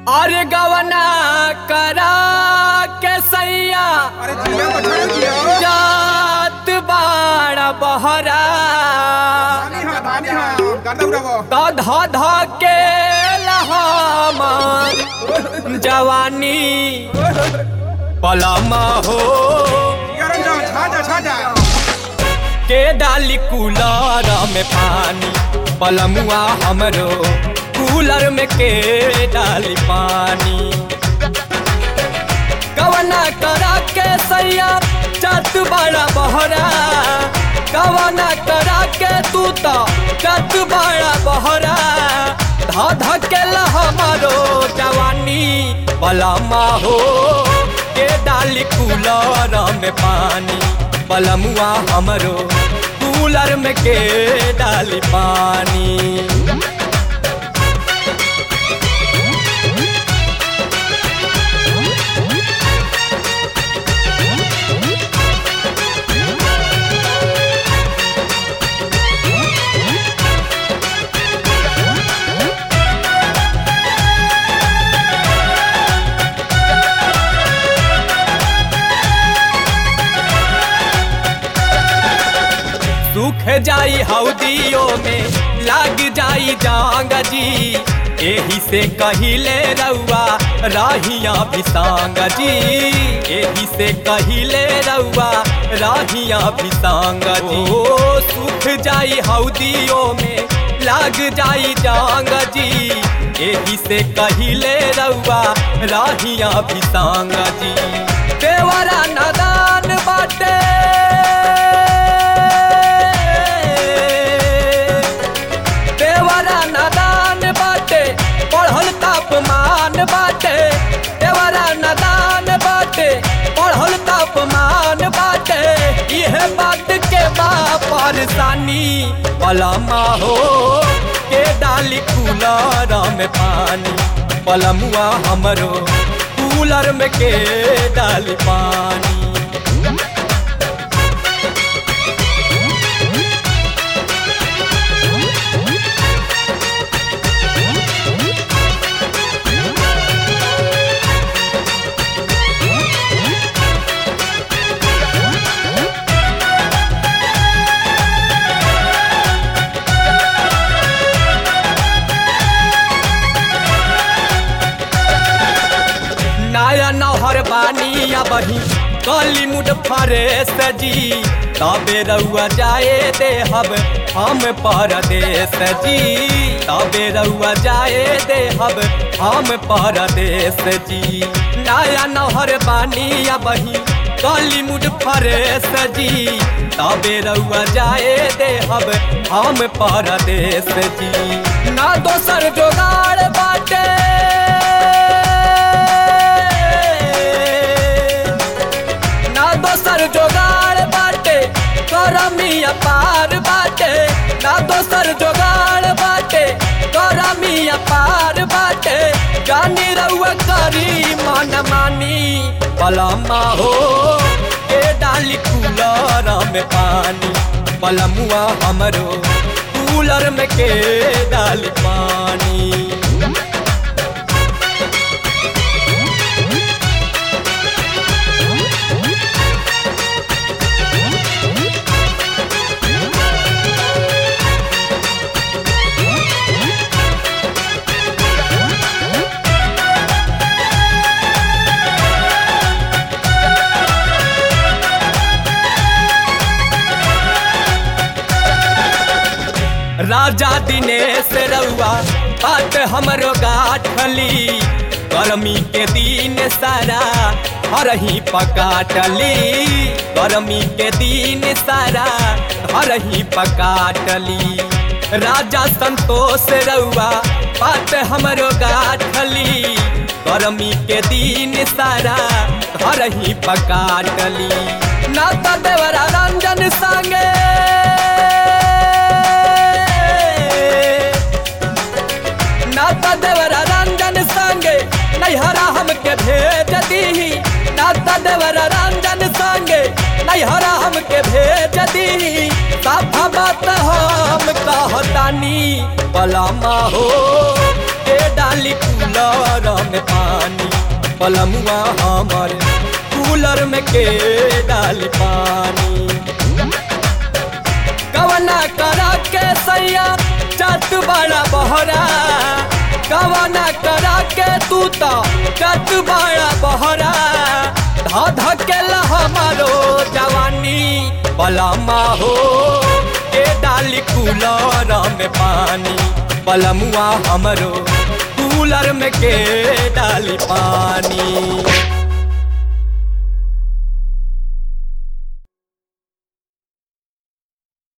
अरे गवना करा के सैया अरे जिया बछड़ा जिया जात बाड़ा बहरा धानी हाँ धानी हाँ गर्दा उड़ावो तो ध ध के लहामा जवानी पलमा हो यार जा छा जा छा जा के डाली कूलर में पानी पलमुआ हमरो कूलर में के डाली पानी कवना करा के सैया चत बड़ा बहरा कवना करा के तू तो चत बड़ा बहरा ध ध के हमारो जवानी पलमा हो के डाली कूलर में पानी पलमुआ हमरो कूलर में के डाली पानी सूख जाई हौदियों में लाग जाई जांग जी एही से कहिले रउआ राहिया बिसांग जी एही से कहिले रउआ राहिया बिसांग जी ओ सूख जाई हौदियों में लाग जाई जांग जी एही से कहिले रउआ राहिया बिसांग जी देवरा नादान बाटे देवरा नादान बाटे पढ़ल तापमान बाटे देवरा नादान बाटे पढ़ल तापमान बाटे यह बात के बा परेशानी पलमा हो के डाली कूलर में पानी पलमुआ हमरो कूलर में के डाली पानी नया नहर बानिया बही कली मुड फरे सजी तबे रउआ जाए दे हब हम परदेश जी तबे रउआ जाए दे हब हम परदेश जी नया नहर बानिया बही कली मुड फरे सजी तबे रउआ जाए दे हब हम परदेश जी ना दोसर जोगाड़ बाटे ना दोसर जोगाड़ बाटे करमी अपार बाटे ना दोसर जोगाड़ बाटे करमी अपार बाटे जानी रउआ करी मन मानी पलमा हो के डाली कूलर में पानी पलमुआ हमरो कूलर में के डाली पानी राजा दिनेश रउआ बात हमरो गाठली गर्मी के दिन सारा हरही पकाटली गर्मी के दिन सारा हरही पकाटली राजा संतोष रउआ बात हमरो गाठली गर्मी के दिन सारा हरही पकाटली नाता देवरा रंजन संगे नाता देवरा रंजन संगे नैहरा हमके भेज दीही नाता देवरा रंजन संगे नैहरा हमके भेज दीही साफा बात हम कहतानी पलामा हो के डाली कुल कूलर में पानी पलमुआ हमर कूलर में के डाली पानी कवना करा के सैया चत बड़ा बहरा कवना करा के तू तो चत बड़ा बहरा धा धकेला हमारो जवानी बलमा हो के डाली कूलर में पानी बलमुआ हमरो कूलर में के डाली पानी